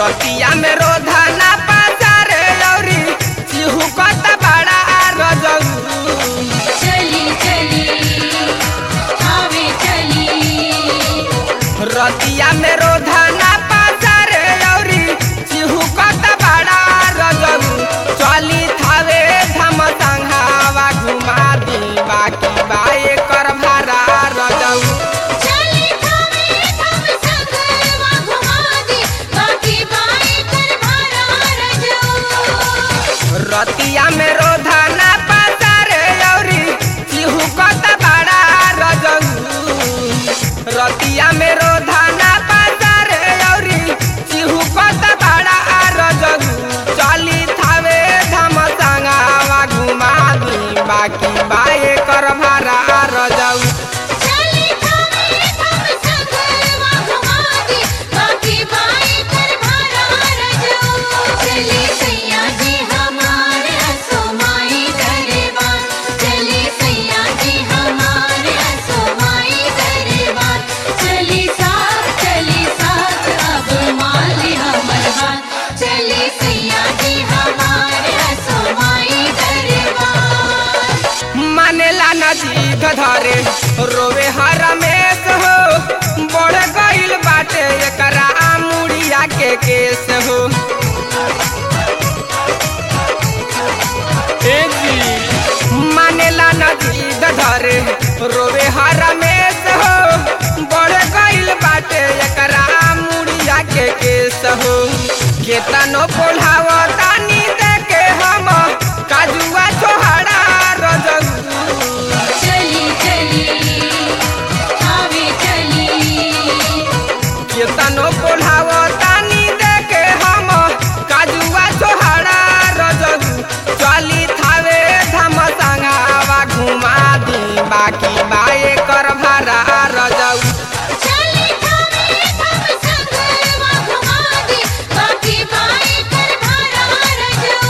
रतिया में रोधना पाचारे औरी चिहुकत बड़ा रजऊ चली चली आवे चली रतिया में रोधना पाचारे औरी चिहुकत बड़ा रजऊ चली थावे धम संघावा घुमा दी बाकी बाए कर भारा रजऊ चली थावे थम संगवा घुमा दे बाकी बाई कर भरा रजो रतिया में रोधना पाचारे औरी चिहुकत बड़ा रजऊ रतिया में रोधना पाचारे औरी चिहुकत बड़ा रजऊ चली थावे धम संगावा घुमा दी बाकी बाए कर भारा रजऊ चली थावे थम संगवा घुमा दे बाकी बाई कर भरा रजो चली सैया जी हमारे असोमाई दरबार चली सैया जी हमारे असोमाई दरबार चली साथ चली साथ अब माली हमर हाथ चली सैया जी हमारे असोमाई दरबार मानेला नदी धरे रोवे हरमेश हो बढ़ गइल बाटे एकरा मुड़िया के केस हो मानेला नदी धरे रोवे हरमेश हो बढ़ गइल बाटे एकरा मुड़िया के केस हो केतनो पोल्हावतानी देखे हम काजुआ छोहरा रजऊ चली चली आवे चली केतनो पोल्हावतानी देखे हम काजुआ छोहरा रजऊ चली थावे धम संगावा घुमा दी बाकी बाए कर भारा रजऊ चली थावे थम संगवा घुमा दे बाकी बाई कर भरा रजो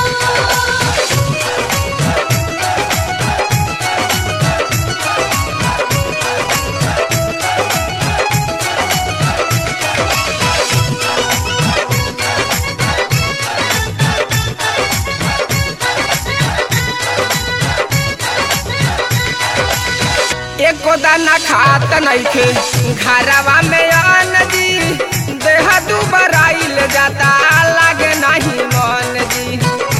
एको दाना खात नइखे घरवा में अन्न जी देह दुबराइल जाता लागे नहीं मन जी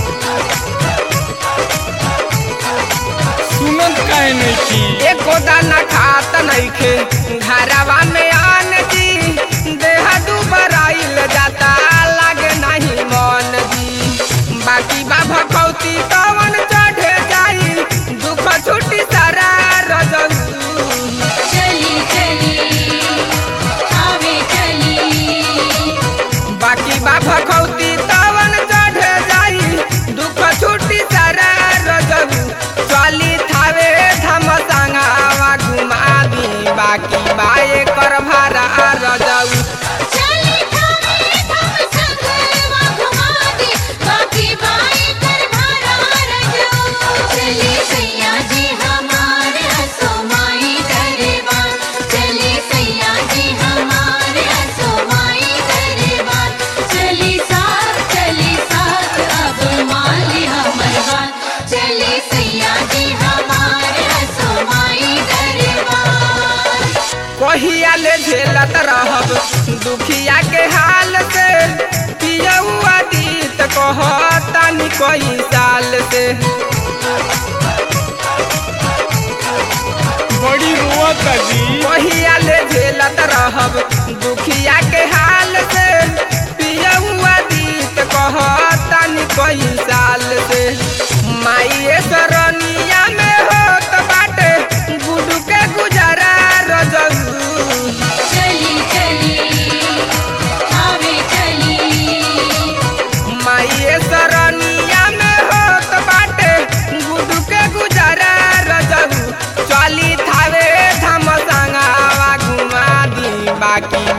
सुनत काहे नहीं की एको दाना खात नइखे घरवा में अन्न जी देह दुबराइल जाता लागे नहीं मन जी बाकी बा भखौती कवन चढ़े जाई दुख छुटी सारा रजऊ चली चली आवे चली बाकी बा भखौती तवन चढ़े जाई दुख छुटी सारा रजऊ चली थावे धम संगावा घुमा दी बाकी बाए कर भारा रजऊ चली थावे थम संगवा घुमा दे बाकी बाई कर भरा रजो चली सैया जी हमारे असोमाई दरबार चली सैया जी हमारे असोमाई दरबार चली साथ चली साथ अब माली हमर हाथ चली सैया जी हमारे असोमाई दरबार कहिया ले झेलत रहब दुखिया के हाल से पियौआ दीत कहतानी कई साल से बड़ी रोवत जी कहिया ले झेलत रहब दुखिया के हाल से पियौआ दीत कहतानी कई साल से माइए सरनिया में होत बाटे गुडू के गुजारा रजऊ चली चली आवे चली माइए सरनिया में होत बाटे गुडू के गुजारा रजऊ चली थावे धम संगावा घुमा दी बाकी